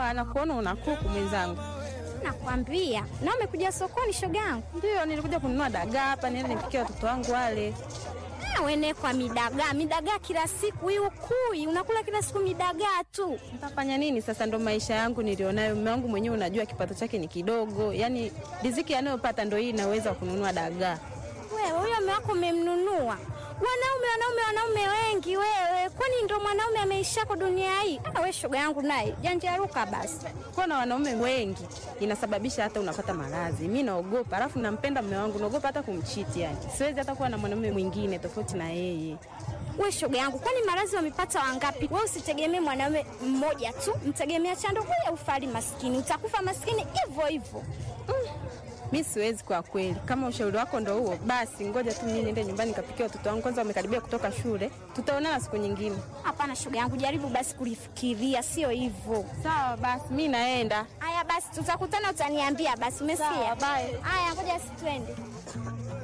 Ah, nakuona una kuku mwenzangu. Nakwambia, na umekuja sokoni shoga yangu. Ndio, nilikuja kununua dagaa hapa niende nipikie watoto wangu wale. Ah, wene kwa midagaa, midagaa kila siku hii ukui, unakula kila siku midagaa tu. Nitafanya nini sasa? Ndo maisha yangu nilionayo. Mume wangu mwenyewe unajua kipato chake ni kidogo, yaani riziki anayopata ndo hii inaweza kununua dagaa. Wewe huyo mume wako umemnunua? Wanaume wanaume wanaume wengi wewe, kwani ndo mwanaume ameishako dunia hii? Ah, we shoga yangu naye janjaruka basi. Kuwa na wanaume wengi inasababisha hata unapata maradhi. Mi naogopa, alafu nampenda mume wangu, naogopa hata kumchiti. Yani siwezi hata kuwa na mwanaume mwingine tofauti na yeye. We shoga yangu, kwani maradhi wamepata wangapi? We usitegemee mwanaume mmoja tu, mtegemea chando huya ufali maskini, utakufa maskini hivyo hivyo. Mi siwezi kwa kweli. Kama ushauri wako ndo huo, basi ngoja tu mimi niende nyumbani nikapikia watoto wangu, kwanza wamekaribia kutoka shule. Tutaonana siku nyingine. Hapana shoga yangu, jaribu basi kulifikiria, sio hivyo. Sawa basi, mi naenda. Haya basi, tutakutana, utaniambia basi. Umesikia? Sawa, bye. Haya, ngoja si twende.